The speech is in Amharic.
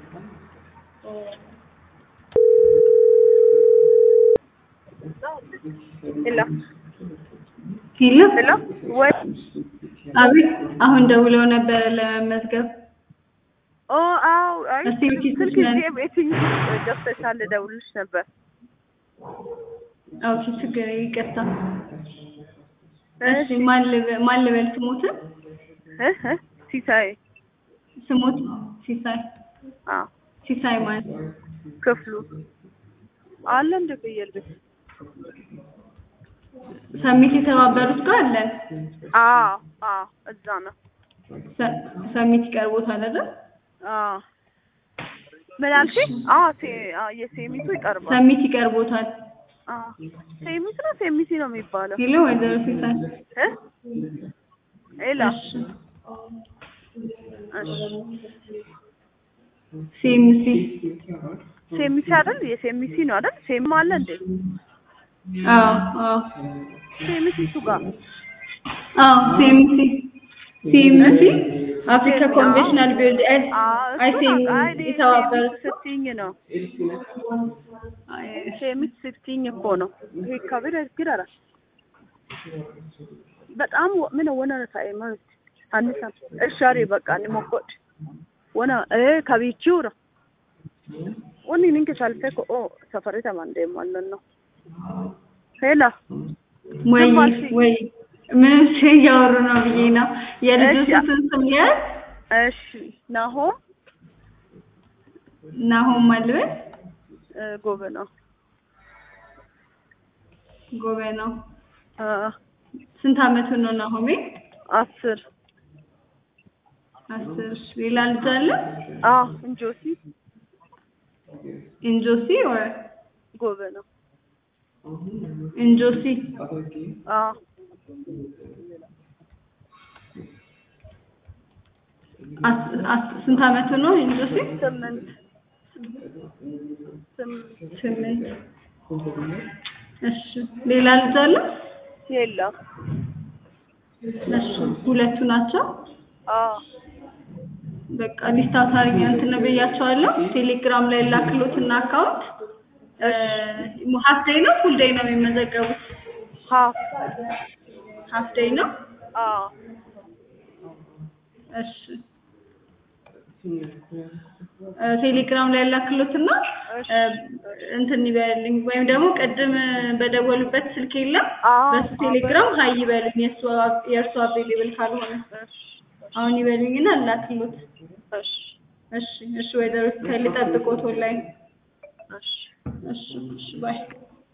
ሄሎ ሄሎ ሄሎ ወይ አቤት አሁን ደውለው ነበረ ለመመዝገብ ኦ አው አይ እስቲ ውጪ ስልክ ትችላለሽ? ይዤ ቤትኝ ገብተሻል ልደውልልሽ ነበር ኦኬ ችግር ይቅርታ እሺ ማን ልበ- ማን ልበል ስሞትን እ እ ሲሳይ ስሞት ሲሳይ አዎ ሲሳይ ማለት ክፍሉ አለ እንደ ፍየል ቤት ሰሚት የተባበሩት ጋር አለን አዎ አዎ እዛ ነው ሰ- ሰሚት ይቀርቦታል አይደል አዎ ምን አልሽኝ? አዎ ሴ አዎ የሴሚቱ ይቀርባል ሰሚት ይቀርቦታል አዎ ሴሚት ነው ሴሚቲ ነው የሚባለው ሄሎ ወይዘሮ ሲሳይ እ ሄሎ እሺ እሺ ሲኤምሲ ሴሚቲ አይደል የሴሚቲ ነው አይደል ሴም አለ እንዴ አዎ አዎ ሴሚቲ እሱ ጋር አዎ ሲኤምሲ ሲኤምሲ አፍሪካ ሲኤምሲ፣ ኮንቬንሽናል ቢልድ አዎ አይ እሱ ሲኤም ነው አይ እኔ የተባበሩት ሴሚት ስትይኝ ነው ሴሚት ስትይኝ እኮ ነው ይሄ ከቢር ግረራ በጣም ወ- ምን ወነ ረሳይ ማለት አንሳ እሻሪ በቃ ንሞኮድ ወነ እ ከቢቺው ነው ወኒ ንንከ ሻልፌ ኮ ኦ ሰፈሬ ተማንዴ ማለት ነው ሄላ ወይ ዝም አልሽኝ። ወይ ምን እሺ እያወሩ ነው ብዬ ነው የልጆቹ እሺ። ስም ያዝ እሺ ናሆ ናሆም ማልበል እ ጎበና ጎበናው አ ስንት አመቱ ነው ናሆሜ አስር አስር እሺ ሌላ ልጅ አለ አ እንጆሲ ኢንጆሲ ኦር ጎበና ኢንጆሲ አ አስ- አስ- ስንት አመቱ ነው ኢንጆሲ ስምንት ስምንት ስምንት እሺ ሌላ ልጅ አለ የለም እሺ ሁለቱ ናቸው አ በቃ ሊስታ ታሪኛ እንትን ብያቸዋለሁ ቴሌግራም ላይ ላክሎትና አካውንት ሀፍ ዴይ ነው ፉል ዴይ ነው የሚመዘገቡት ሀፍ ሀፍ ዴይ ነው አ እሺ እ ቴሌግራም ላይ ላክሎትና እሺ እንትን ይበልኝ ወይም ደግሞ ቅድም በደወሉበት ስልክ የለም አዎ፣ በሱ አዎ፣ ቴሌግራም ሀይ ይበሉኝ የእሱ የእርሱ አቬሌብል ካልሆነ እሺ አሁን ይበሉኝና ላክሎት እሺ እሺ እሺ ወይዘሮ ልጠብቆት ኦንላይን እሺ እሺ እሺ ባይ